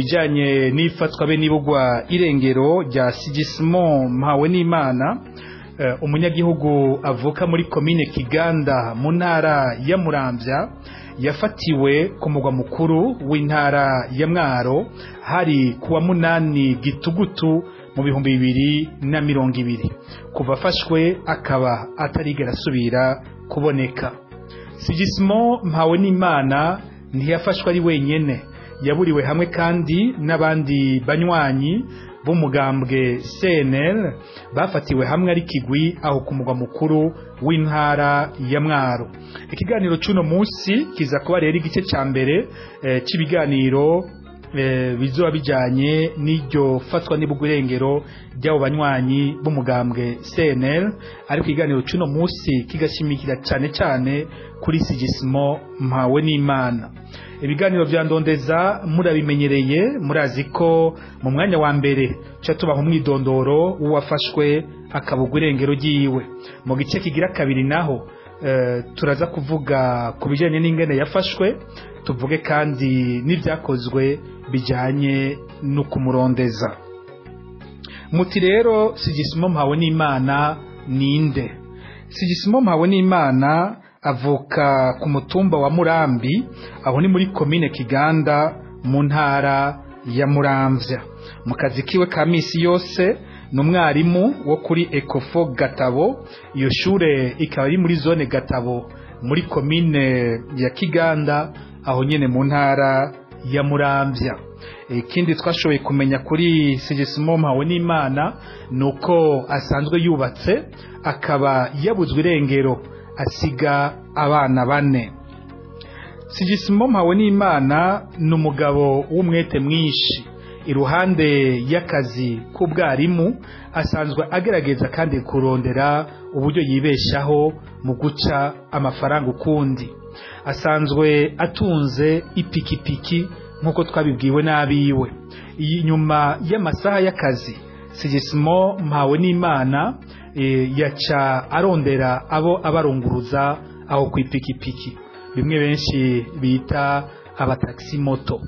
bijanye n'ifatwa be nibugwa irengero rya Sigismond Mpawe n'Imana uh, umunyagihugu avuka muri komine Kiganda mu ntara ya Muramvya yafatiwe ku mugwa mukuru w'intara ya Mwaro hari kuwa munani gitugutu mu bihumbi bibiri na mirongo ibiri kuva afashwe akaba atarigera asubira kuboneka Sigismond Mpawe n'Imana ntiyafashwe ari wenyene yaburiwe hamwe kandi n'abandi banywanyi b'umugambwe CNL bafatiwe hamwe ari kigwi aho ku mugwa mukuru w'intara ya Mwaro ikiganiro cy'uno munsi kiza kuba rero igice ca mbere e, c'ibiganiro e, bizoba bijanye n'iryo fatwa n'ibugurengero ry'abo banywanyi b'umugambwe CNL ariko ikiganiro cy'uno munsi kigashimikira cane cane kuri Sigismond Mpawe n'Imana ibiganiro vya ndondeza murabimenyereye murazi ko mu mwanya wa mbere ca tubaha umwidondoro w'uwafashwe akabugwa irengero ryiwe mu gice kigira kabiri naho uh, turaza kuvuga ku bijanye n'ingene yafashwe tuvuge kandi n'ivyakozwe bijanye no kumurondeza muti rero Sigismond Mpawe n'Imana ninde Sigismond Mpawe n'Imana avuka ku mutumba wa Murambi aho ni muri komine Kiganda mu ntara ya Muramvya mu kazi kiwe ka misi yose ni umwarimu wo kuri Ecofo Gatabo iyo shure ikaba ari muri zone Gatabo muri komine ya Kiganda aho nyene mu ntara ya Muramvya ikindi twashoboye kumenya kuri Sigismond Mpawe n'Imana nuko asanzwe yubatse akaba yabuzwe irengero asiga abana bane Sigismond Mpawe n'Imana ni umugabo w'umwete mwinshi iruhande y'akazi k'ubwarimu asanzwe agerageza kandi kurondera uburyo yibeshaho mu guca amafaranga ukundi asanzwe atunze ipikipiki nk'uko twabibwiwe n'abiwe iyi nyuma y'amasaha y'akazi Sigismond Mpawe n'Imana yaca arondera abo abarunguruza aho ku ipikipiki bimwe benshi bita abataxi moto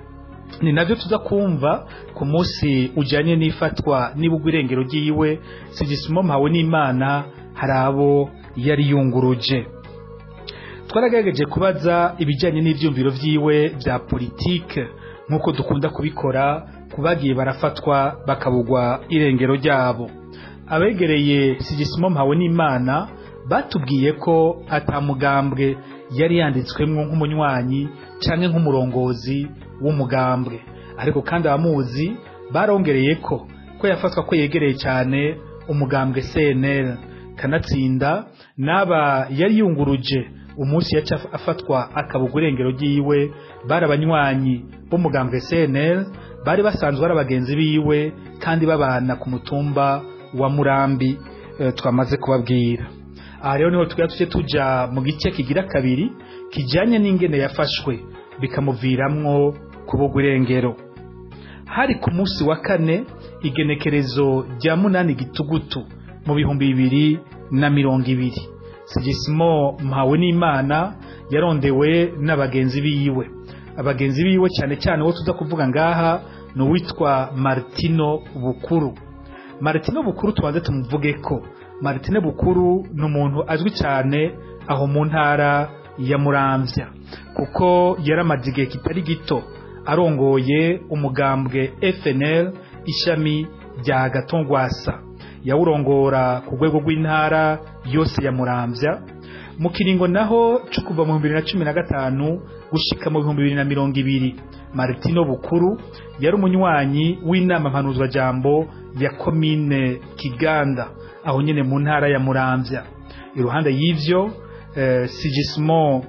ni navyo tuza kumva ku munsi ujanye n'ifatwa n'ibugwa irengero ryiwe Sigismond Mpawe n'Imana hari abo yari yunguruje twaragerageje kubaza ibijanye n'ivyumviro vyiwe vya politike nk'uko dukunda kubikora kubagiye barafatwa bakabugwa irengero ryabo abegereye Sigismond Mpawe n'Imana batubwiye ko atamugambwe yari yanditswemwo nk'umunywanyi canke nk'umurongozi w'umugambwe ariko kandi abamuzi barongereye ko ko yafatwa ko yegereye cyane umugambwe CNL kanatsinda naba yari yunguruje umunsi yaca afatwa akabugwa irengero ryiwe bari abanywanyi b'umugambwe CNL bari basanzwe ari abagenzi biwe kandi babana ku mutumba wa Murambi e, twamaze kubabwira aha rero niho twari tuje tuja mu gice kigira kabiri kijanye n'ingene yafashwe bikamuviramwo kubugwa irengero hari ku munsi wa kane igenekerezo rya munani gitugutu mu bihumbi bibiri na mirongo ibiri Sigismond Mpawe n'Imana yarondewe n'abagenzi biwe abagenzi biwe cyane cyane wo tuza kuvuga ngaha ni uwitwa Martino Bukuru Martino Bukuru tubanze tumuvuge ko Martino Bukuru ni umuntu azwi cyane aho mu ntara ya Muramvya kuko yaramaze igihe kitari gito arongoye umugambwe FNL ishami rya Gatongwasa yawurongora ku rwego rw'intara yose ya Muramvya mu kiringo naho cyo kuva mu 2015 gushika mu 2020 Martino Bukuru yari umunywanyi w'inama mpanuzwa jambo ya komine Kiganda aho nyene mu ntara ya Muramvya iruhande y'ivyo eh, Sigismond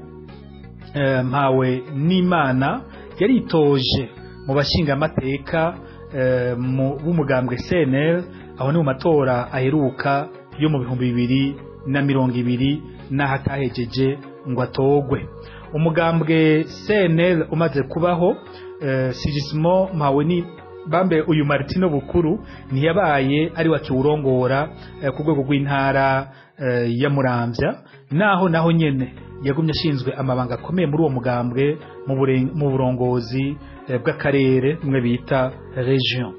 eh, Mpawe n'Imana yaritoje mu bashinga amateka eh, b'umugambwe CNL aho ni mu matora aheruka yo mu bihumbi bibiri na mirongo ibiri n'aho atahejeje ngo atogwe umugambwe CNL umaze kubaho eh, Sigismond Mpawe bambe uyu Martino Bukuru ntiyabaye ari wakiwurongora eh, ku rwego rw'intara eh, ya Muramvya naho naho nyene yagumye ashinzwe amabanga akomeye muri uwo mugambwe mu buren- mu burongozi eh, bw'akarere mwe bita region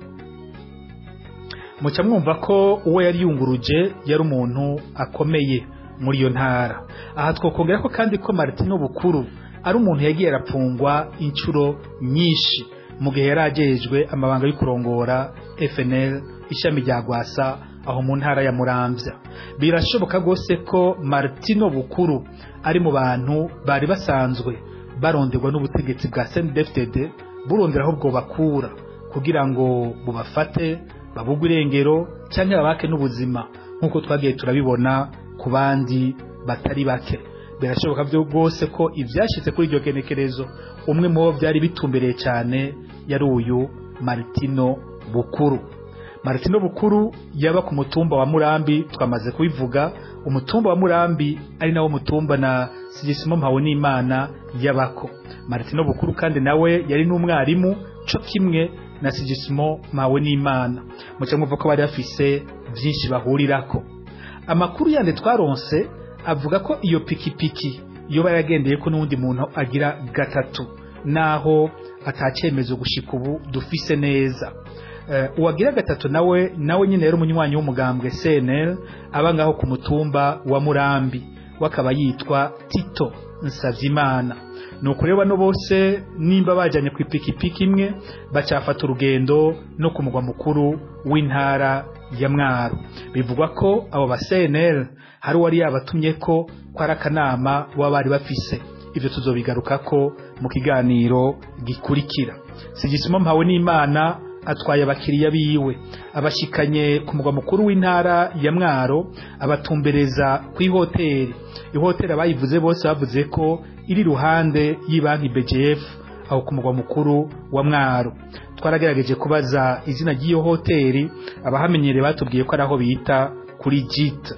muca mwumva ko uwo yari yunguruje yari umuntu akomeye muri iyo ntara aha twokongera ko kandi ko Martino Bukuru ari umuntu yagiye arapfungwa inshuro nyinshi mu gihe yari ajejwe amabanga yo kurongora FNL ishami rya Gwasa aho mu ntara ya Muramvya birashoboka rwose ko Martino Bukuru ari mu bantu bari basanzwe baronderwa n'ubutegetsi bwa CNDD-FDD burondera aho bwo bakura kugira ngo bubafate babugwe irengero cyangwa babake n'ubuzima nk'uko twagiye turabibona ku bandi batari bake birashoboka byo rwose ko ibyashyitse kuri iryo genekerezo umwe mu bo byari bitumbereye cyane yari uyu Martino Bukuru Martino Bukuru yaba ku mutumba wa Murambi twamaze kubivuga umutumba wa Murambi ari nawo mutumba na Sigisimo Mpawonimana yabako Martino Bukuru kandi nawe yari n'umwarimu co kimwe na Sigisimo Mpawonimana muce mwumva ko bari bafise byinshi bahurirako amakuru yandi twaronse avuga ko iyo pikipiki iyo baragendeye ko n'undi muntu agira gatatu naho atacyemezo gushika ubu dufise neza uh, uwagira gatatu nawe nawe nyine yari umunywanyi w'umugambwe CNL aba ngaho ku mutumba wa Murambi wakaba yitwa Tito Nsavyimana nuko rero bano bose nimba bajanye ku ipikipiki imwe bacafata urugendo no ku mugwa mukuru w'intara ya Mwaro bivugwa ko abo ba CNL hari uwari yabatumye ko ko ari akanama baba bari bafise ivyo tuzobigarukako mu kiganiro gikurikira sigisimo mpawe n'imana atwaye abakiriya biwe abashikanye ku mugwa mukuru w'intara ya Mwaro abatumbereza ku ihoteli ihoteli abayivuze bose bavuze ko iri ruhande y'ibanki BGF aho ku mugwa mukuru wa Mwaro twaragerageje kubaza izina ry'iyo hoteli abahamenyereye batubwiye ko ari aho bita kuri JIT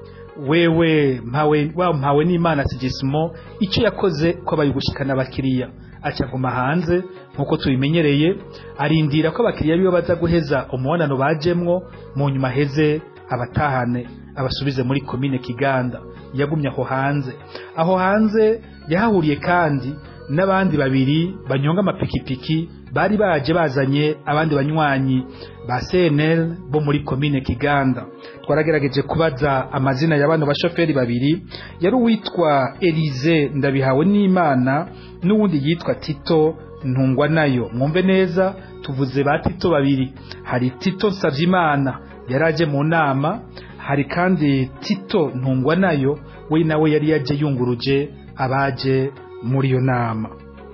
wewe mpawe wa mpawe n'Imana Sigisimo icyo yakoze ko bayigushikana abakiriya aca guma hanze nkuko tubimenyereye arindira ko abakiriya biwe baza guheza umubonano bajemwo mu nyuma heze abatahane abasubize muri komine Kiganda yagumye aho hanze aho hanze yahahuriye kandi n'abandi babiri banyonga amapikipiki bari baje bazanye abandi banywanyi ba CNL bo muri komine Kiganda twaragerageje kubaza amazina ya bano bashoferi babiri yari uwitwa Elize ndabihawe n'Imana n'uwundi yitwa Tito ntungwa nayo mwumve neza tuvuze ba Tito babiri hari Tito Savyimana yaraje mu nama hari kandi Tito ntungwa nayo we nawe yari yaje yunguruje abaje muri iyo nama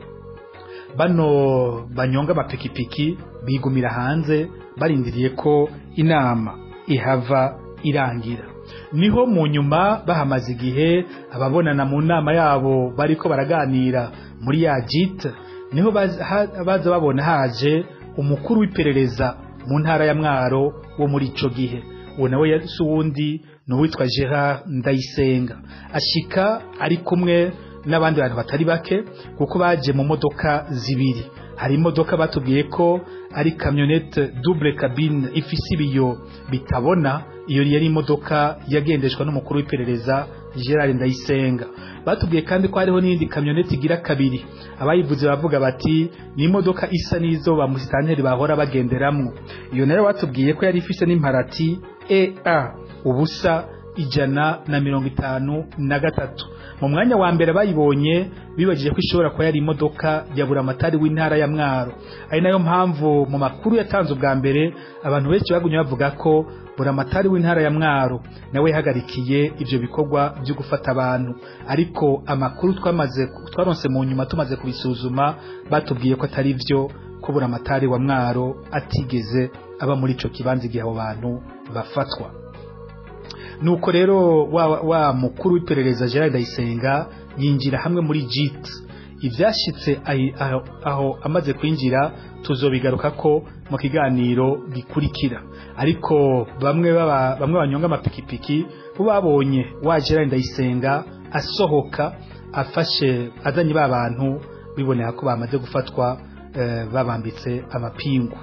bano banyonga amapikipiki bigumira hanze barindiriye ko inama ihava irangira niho mu nyuma bahamaze igihe ababonana mu nama yabo bariko baraganira muri ya jit niho baza babona haje umukuru w'iperereza mu ntara ya mwaro wo muri ico gihe uwo nawe yasi uwundi ni uwitwa Gerard Ndayisenga ashika ari kumwe n'abandi bantu batari bake kuko baje mu modoka zibiri hari imodoka batubwiye ko ari kamyonete double cabine ifise ibiyo bitabona iyo yari imodoka yagendeshwa n'umukuru w'iperereza Gerard Ndayisenga batubwiye kandi ko hariho n'indi kamyonete igira kabiri abayivuze bavuga bati ni imodoka isa n'izo ba musitanteri bahora bagenderamwo iyo nayo batubwiye ko yari ifise n'imparati EA ubusa ijana na mirongo itanu na gatatu mu mwanya wa mbere bayibonye bibagije ko ishobora kuba yari imodoka ya buramatari w'intara ya mwaro ari nayo mpamvu mu makuru yatanze ubwa mbere abantu benshi bagumye bavuga ko buramatari w'intara ya mwaro nawe yahagarikiye ivyo bikorwa byo gufata abantu ariko amakuru twamaze twaronse mu nyuma tumaze kubisuzuma batubwiye ko atari vyo ko buramatari wa mwaro atigeze aba muri ico kibanza igihe abo bantu bafatwa nuko rero wa, wa mukuru w'iperereza Gerard Ndayisenga yinjira hamwe muri JIT ivyashitse aho, aho amaze kwinjira tuzobigaruka ko mu kiganiro gikurikira ariko bamwe baba bamwe banyonga amapikipiki bo babonye wa Gerard Ndayisenga asohoka afashe azanye ba bantu biboneka ko bamaze gufatwa eh, babambitse amapingu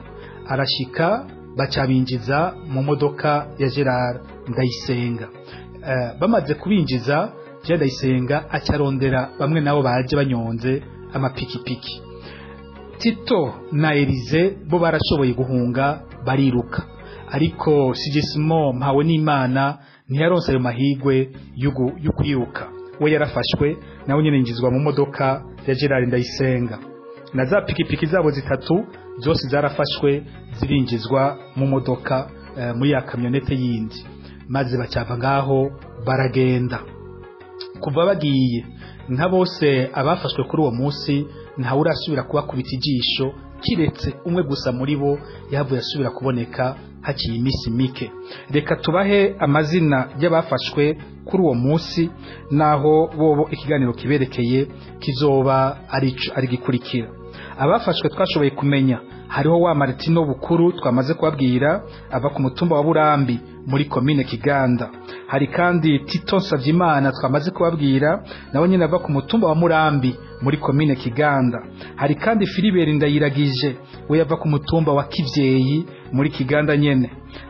arashika bacabinjiza mu modoka ya Gerard Ndayisenga uh, bamaze kubinjiza Gerard Ndayisenga acarondera bamwe nabo baje banyonze amapikipiki Tito na Elize bo barashoboye guhunga bariruka ariko Sigismo mpawe n'Imana ntiyaronse ayo mahigwe yo kwiruka we yarafashwe nawe nyine yinjizwa mu modoka ya Gerard Ndayisenga na za pikipiki zabo zitatu zose zarafashwe zirinjizwa mu modoka uh, muri ya kamyonete yindi maze bacava ngaho baragenda kuva bagiye nka bose abafashwe kuri uwo munsi ntawe urasubira kubakubita ijisho kiretse umwe gusa muri bo yavuye asubira kuboneka haciye iminsi mike reka tubahe amazina y'abafashwe kuri uwo munsi naho bobo ikiganiro kiberekeye kizoba ari gikurikira abafashwe twashoboye kumenya hariho wa Martino Bukuru twamaze kubabwira ava ku mutumba wa Burambi muri komine Kiganda hari kandi Tito Savyimana twamaze kubabwira nawe nyine ava ku mutumba wa Murambi muri komine Kiganda hari kandi Philibert Ndayiragije we yava ku mutumba wa Kivyeyi muri Kiganda nyene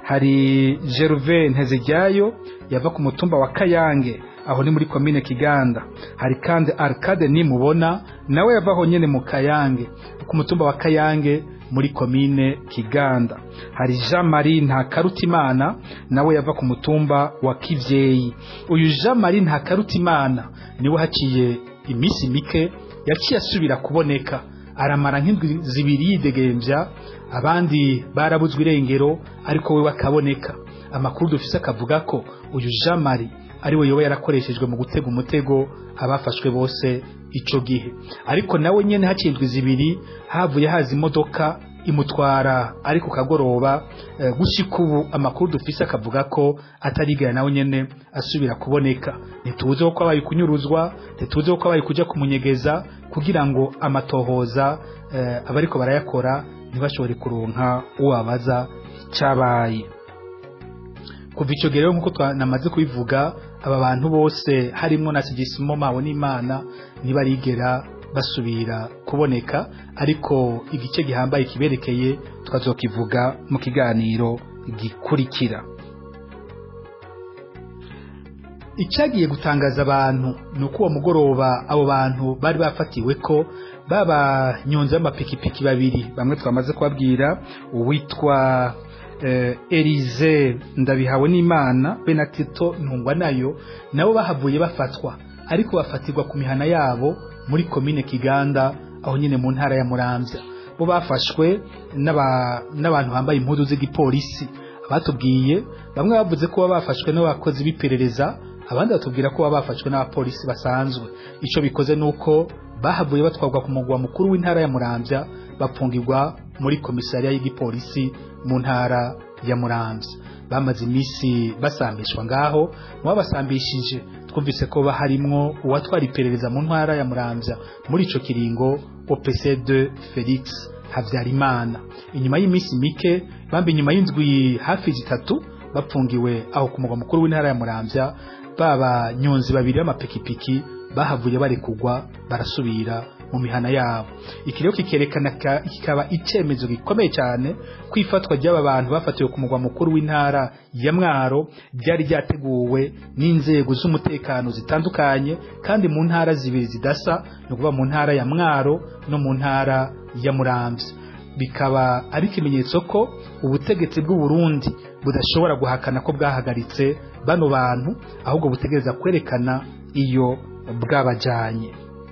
hari Gervais Nteziryayo yava ku mutumba wa Kayange aho ni muri komine Kiganda hari kandi Arcade nimubona nawe yavaho nyene mu Kayange ku mutumba wa Kayange muri komine Kiganda hari Jean Marie Ntakarutimana nawe yava ku mutumba wa Kivyeyi uyu Jean Marie Ntakarutimana niwe haciye imisi mike yaciye asubira kuboneka aramara nk'indwi zibiri yidegembya abandi barabuzwe irengero ariko we bakaboneka amakuru dufise akavuga ko uyu Jean Marie ariwe yoba yarakoreshejwe mu gutega umutego abafashwe bose ico gihe ariko nawe nyene hacindwe zibiri havuye haza imodoka imutwara ariko kagoroba e, gushika ubu amakuru dufise akavuga ko atarigera nawe nyene asubira kuboneka ntituze ko abaye kunyuruzwa ntituze ko abaye kuja kumunyegeza kugira ngo amatohoza e, abariko barayakora ntibashobore kuronka uwabaza cabaye kuva ico gihe rero nkuko twanamaze kubivuga aba bantu bose harimwo na Sigisimo mawe n'Imana nibarigera basubira kuboneka ariko igice gihambaye kiberekeye tukazokivuga mu kiganiro gikurikira icyagiye gutangaza abantu ni uko uwo mugoroba abo bantu bari bafatiwe ko baba nyonze y'amapikipiki babiri bamwe twamaze kubabwira uwitwa Elize ndabihawe n'Imana be na Tito ntungwa nayo nabo bahavuye bafatwa ariko bafatirwa ku mihana yabo muri komine Kiganda aho nyine mu ntara ya Muramvya bo bafashwe n'abantu bambaye impuzu z'igipolisi abatubwiye bamwe bavuze ko baba bafashwe n'abakozi b'iperereza abandi batubwira ko baba bafashwe n'abapolisi basanzwe icyo bikoze nuko bahavuye batwarwa ku mugwa mukuru w'intara ya Muramvya bapfungirwa muri komisariya y'igipolisi mu ntara ya Muramvya bamaze iminsi basambishwa ngaho mu babasambishije twumvise ko baharimwo uwatwara iperereza mu ntara ya Muramvya muri ico kiringo OPC2 Felix Havyarimana inyuma y'iminsi mike bambi inyuma y'indwi hafi zitatu bapfungiwe aho ku mugwa mukuru w'intara ya Muramvya baba nyonzi babiri b'amapikipiki bahavuye barekugwa barasubira mu mihana yabo iki rero kikerekana kikaba icemezo gikomeye cyane kwifatwa ry'aba bantu bafatiwe ku mugwa mukuru w'intara ya Mwaro ryari ryateguwe n'inzego z'umutekano zitandukanye kandi mu ntara zibiri zidasa ni ukuvuga mu ntara ya Mwaro no mu ntara ya Muramvya bikaba ari ikimenyetso ko ubutegetsi bw'u Burundi budashobora guhakana ko bwahagaritse bano bantu ahubwo butegereza kwerekana iyo bwabajanye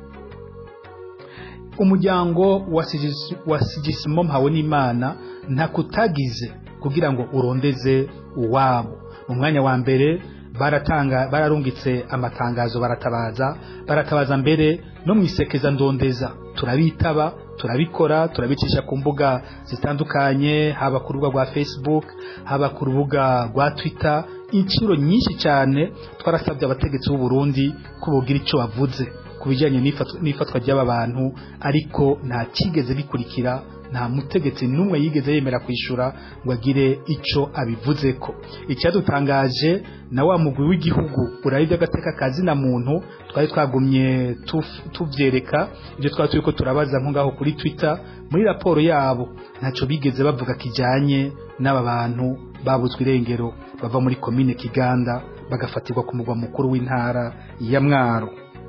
umuryango wa sigisimo mpawe n'imana ntakutagize kugira ngo urondeze uwabo mu mwanya wa mbere baratanga bararungitse amatangazo baratabaza baratabaza mbere no mu isekeza ndondeza turabitaba turabikora turabicisha ku mbuga zitandukanye haba ku rubuga rwa facebook haba ku rubuga rwa twitter inshuro nyinshi cyane twarasabye abategetsi b'u Burundi ko bogira icyo bavuze ku bijyanye n'ifatwa ry'aba bantu ariko nta kigeze bikurikira nta mutegetsi n'umwe yigeze yemera kwishura ngo agire ico abivuzeko icyadutangaje na wa mugwi w'igihugu urayi by'agateka kazina muntu twari twagumye tuvyereka ibyo twari turiko turabaza nko ngaho kuri Twitter muri raporo yabo ntaco bigeze bavuga kijanye n'aba bantu babuzwe irengero bava muri komine Kiganda bagafatirwa ku mugwa mukuru w'intara ya Mwaro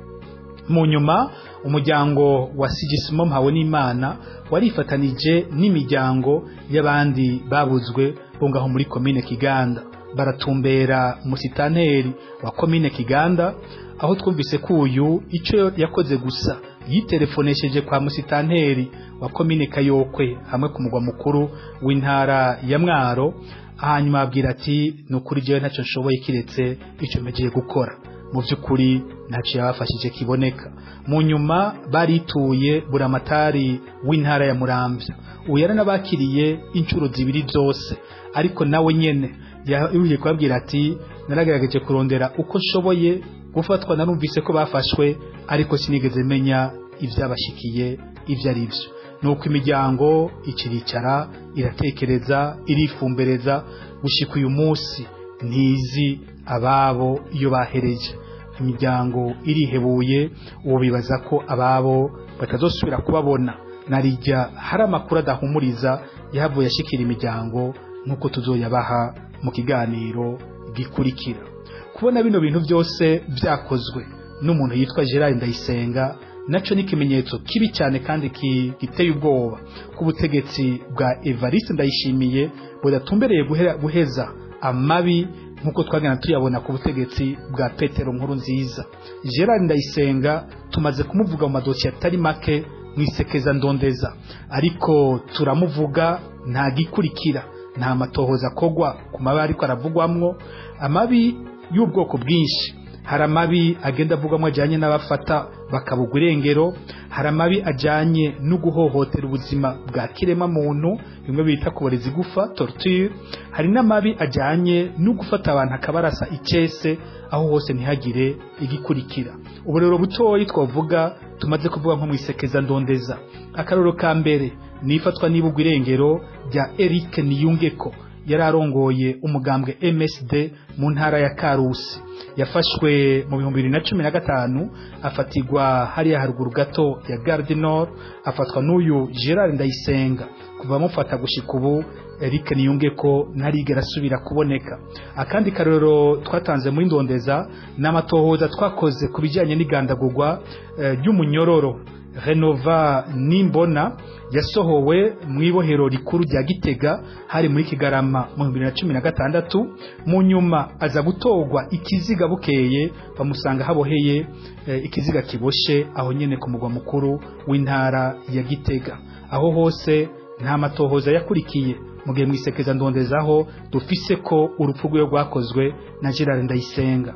mu nyuma umuryango wa Sigismo mpawe n'Imana warifatanije n'imiryango y'abandi babuzwe bo ngaho muri komine Kiganda baratumbera musitanteri wa komine Kiganda aho twumvise ko uyu ico yakoze gusa yitelefonesheje kwa musitanteri wa komine Kayokwe hamwe ku mugwa mukuru w'intara ya Mwaro hanyuma abwira ati nukuri jewe ntacyo nshoboye kiretse icyo megiye gukora mu by'ukuri ntacyo yabafashije kiboneka mu nyuma barituye buramatari w'intara ya Muramvya ubu yaranabakiriye inshuro zibiri zose ariko nawe nyene yahuye kubabwira ati naragerageje kurondera uko nshoboye gufatwa narumvise ko bafashwe ariko sinigeze menya ibyabashikiye ibyo ari byo nuko imiryango ikiricara iratekereza irifumbereza gushika uyu munsi ntizi ababo iyo bahereje imiryango irihebuye ubu bibaza ko ababo batazosubira kubabona narijya hari amakuru adahumuriza yahavuye ashikira imiryango nk'uko tuzoyabaha mu kiganiro gikurikira kubona bino bintu byose byakozwe n'umuntu yitwa Gerard Ndayisenga naco ni ikimenyetso kibi cyane kandi giteye ubwoba ku butegetsi bwa Evariste Ndayishimiye budatumbereye guheza amabi nk'uko twagana tuyabona ku butegetsi bwa Petero nkuru nziza Gerard Ndayisenga tumaze kumuvuga mu madosiye atari make mwisekeza ndondeza ariko turamuvuga nta gikurikira nta matohoza kogwa ku mabi ariko aravugwamwo amabi y'ubwoko bwinshi hari amabi agenda avugwamo ajyanye n'abafata bakabugwa irengero hari amabi ajyanye no guhohotera ubuzima bwa kirema muntu bimwe bita kuboreza igufa torture hari n'amabi ajyanye no gufata abantu akabarasa icyese aho hose ntihagire igikurikira uburero butoyi twavuga tumaze kuvuga nko mu isekeza ndondeza akaroro ka mbere ni ifatwa n'ibugwa irengero rya Eric Niyungeko yari arongoye umugambwe MSD mu ntara ya Karusi yafashwe mu bihumbi bibiri na cumi na gatanu afatirwa hariya haruguru gato ya Gare du Nord afatwa n'uyu Gerard Ndayisenga kuva amufata gushika ubu Eric Niyungeko ntarigera asubira kuboneka akandi karero twatanze muri ndondeza n'amatohoza twakoze ku bijyanye n'igandagurwa ry'umunyororo renova nimbona yasohowe mu ibohero rikuru rya gitega hari muri kigarama mu bibiri na cumi na gatandatu mu nyuma aza gutorwa ikiziga bukeye bamusanga haboheye ikiziga kiboshe aho nyine ku mugwa mukuru w'intara ya gitega aho hose nta matohoza yakurikiye mu gihe mwisekeza ndondezaho dufise ko urupfu rwe rwakozwe na gerard ndayisenga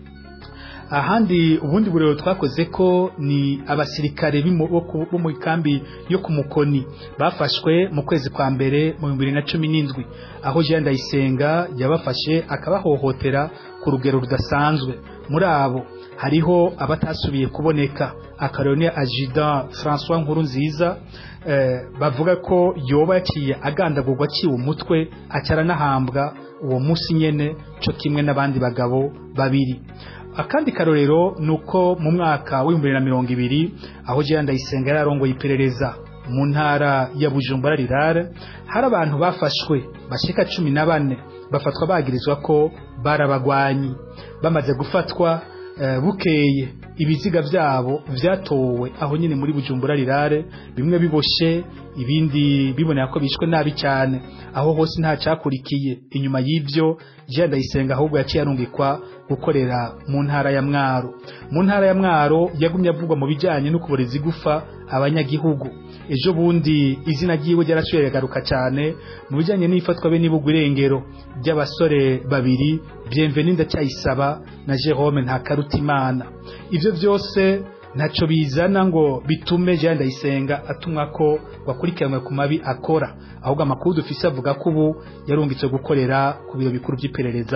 ahandi ubundi burero twakoze ko ni abasirikare bo mu kambi yo ku mukoni bafashwe mu kwezi kwa mbere mu bibiri na cumi n'indwi aho Jean Ndayisenga yabafashe akabahohotera ku rugero rudasanzwe muri abo hariho abatasubiye kuboneka akarone ajida François Nkuru nziza eh, bavuga ko yoba yaciye agandagurwa aciwe umutwe acaranahambwa uwo munsi nyene co kimwe n'abandi bagabo babiri akandi karorero nuko mu mwaka w'ibihumbi bibiri na mirongo ibiri aho Jean Ndayisenga yararongoye iperereza mu ntara ya Bujumbura rirare hari abantu bafashwe bashika cumi na bane bafatwa bagirizwa ko barabagwanyi bamaze gufatwa uh, bukeye ibiziga byabo vyatowe aho nyine muri Bujumbura rirare bimwe biboshe ibindi bibonera ko bishwe nabi cyane aho hose nta cyakurikiye inyuma y'ivyo Jean Ndayisenga ahubwo yaciye arungikwa gukorera mu ntara ya Mwaro mu ntara ya Mwaro yagumye avugwa mu bijanye no kuboreza igufa abanyagihugu ejo bundi izina ryiwe ryarasubiye yagaruka cyane mu bijanye n'ifatwa be n'ibugwa irengero by'abasore babiri Bienvenue ndacyayisaba na Jerome Ntakarutimana ivyo byose ntaco bizana ngo bitume Jean Ndayisenga atumwa ko wakurikiranwe ku mabi akora ahubwo amakuru dufise avuga ko ubu yarungitse gukorera ku biro bikuru by'iperereza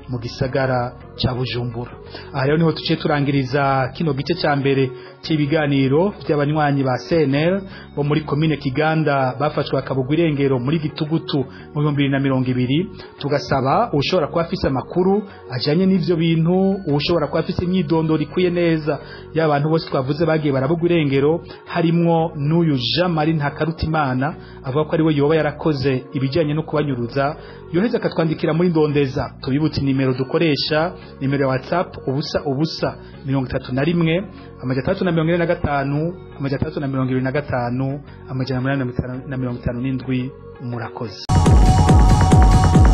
mu gisagara ca Bujumbura aha rero niho tuciye turangiriza kino gice ca mbere cy'ibiganiro by'abanywanyi ba CNL bo muri komine Kiganda bafashwe akabugwa irengero muri gitugutu mu 2020 tugasaba ushobora kuba afise amakuru ajanye n'ivyo bintu ushobora kuba afise imyidondoro ikwiye neza y'abantu bose twavuze bagiye barabugwa irengero harimwo n'uyu Jean Marie Ntakarutimana avuga ko ari we yoba yarakoze ibijyanye no kubanyuruza yoheza akatwandikira muri ndondeza tubibutse nimero dukoresha nimero ya WhatsApp ubusa ubusa mirongo itatu na rimwe amajana atandatu na mirongo ine na gatanu amajana atandatu na mirongo ibiri na gatanu amajana umunani na mirongo itanu n'indwi murakoze